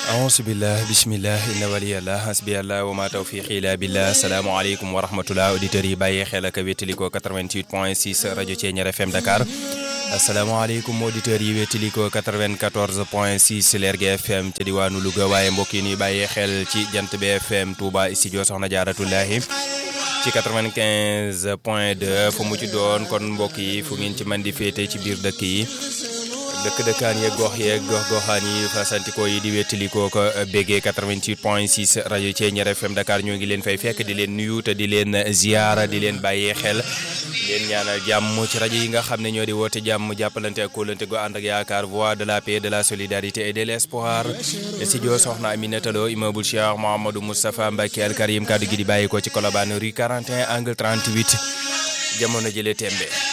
ahousubillah bisimillah inna waliyallah hasbiyallah wa ma tawfiqi ila billah asalaamaaleykum wa rahmatullah auditeurs yi bàyyee xel ak wéttalikoo 88 point 6 rajo Thiéniere FM Dakar asalaamaaleykum auditeurs yi wéttalikoo 94 point 6 Lergui FM ca diwaanu Louga waaye mbokk yi ñuy bàyyee xel ci jant BFM Touba studio Soxna Jaaratullahi ci 95 point 2 fu mu ci doon kon mbokk yi fu ngeen ci mën di féete ci biir dëkk yi dëkk dëkkaan yeeg gox yeeg gox goxaan yi fasantikoo yi di wettalikoo ko béggee 88 point 6 rajo Thiéniere FM Dakar ñoo ngi leen fay fekk di leen nuyu te di leen ziara di leen bàyyee xel di leen ñaanal jàmm ci rajo yi nga xam ne ñoo di woote jàmm jàppalante ak kóolante gu ànd ak yaakaar voix de la paix de la solidarité et de l'espoir studio Soxna Aminata Lo immeuble Cheikh Mouhamadou Moustapha Mbacké Al Karim kaddu gi di bàyyi ko ci Colobane rue 41 angle 38 jamono jëlee tembe